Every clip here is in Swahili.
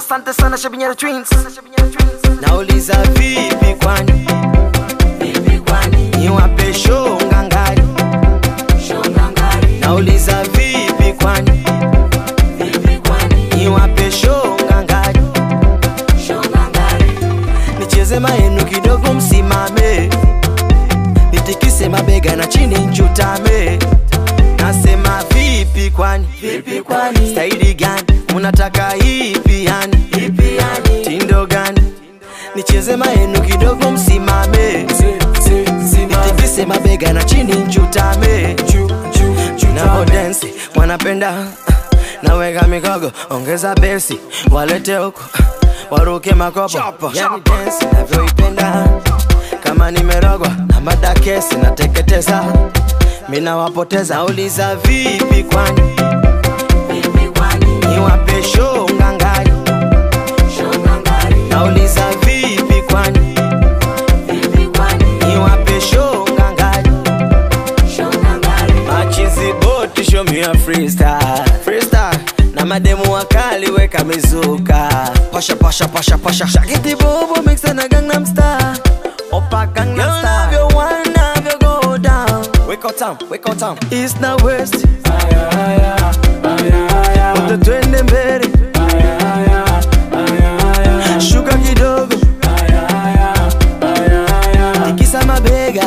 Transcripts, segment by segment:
asante sana Shabinyara Twins. nauliza vipi kwani Vipi kwani? niwape show ngangari Shonga ngari. nauliza vipi kwani Vipi kwani? niwape show ngangari Shonga ngari. nicheze maenu kidogo msimame nitikise mabega na chini nchutame nasema vipi kwani Vipi kwani? staili gani munataka hivi yani Vipi yani? tindo gani nicheze maenu kidogo msimame nitikise mabega na chini nchutame navo densi wanapenda naweka mikogo ongeza besi walete huko waruke makopo yani densi navyoipenda kama nimerogwa na madakesi nateketeza minawapoteza nauliza vipi kwani Vipi kwani? niwape show ngangari Shonga ngari. nauliza vipi kwani Vipi kwani? niwape show ngangari Shonga ngari. machizi boti show me a freestyle freestyle na mademu wakali weka mizuka pasha pasha pasha pasha shakiti bobo mix na gangnam style opa gangnam style you wanna go down wake up time wake up time east na west wote twende mbele shuka kidogo tikisa mabega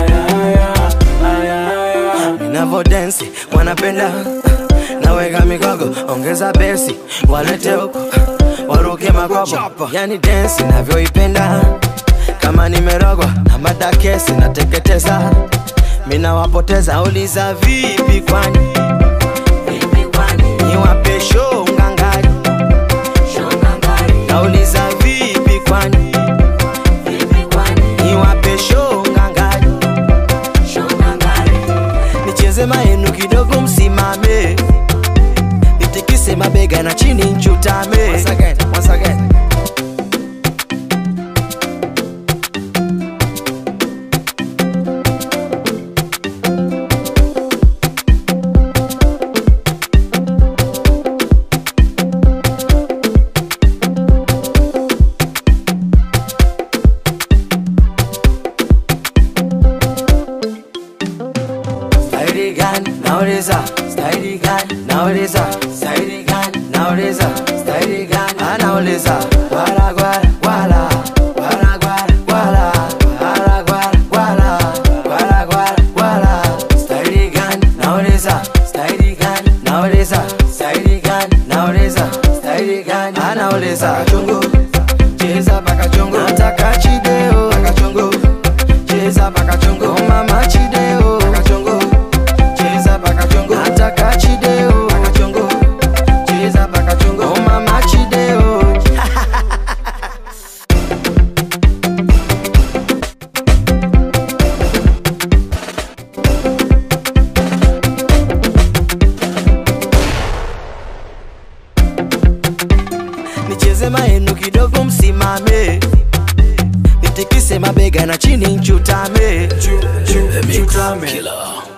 ninavo densi wanapenda naweka mikogo ongeza besi walete huko waruke makopo yani densi navyoipenda kama nimerogwa na madakesi nateketeza minawapoteza uliza vipi kwani Vipi kwani? niwape show ngangari Shonga ngari. nauliza vipi kwani Vipi kwani? niwape show ngangari Shonga ngari. nicheze maenu kidogo msimame nitikise mabega na chini nchutame once again, once again. Staili gani nauliza, staili gani nauliza, staili gani nauliza, staili gani anauliza, gwala gwala gwala gwala gwala gwala gwala gwala gwala gwala gwala gwala staili gani nauliza, staili gani nauliza, staili gani nauliza, staili gani anauliza, chungu cheza paka chungu nataka chideo paka chungu cheza paka chungu mama chideo paka chungu cheza paka chungu nataka chideo paka chungu cheza paka chungu mama chideo nicheze maenu kidogo msimame nitikise mabega na chini nchutame chutame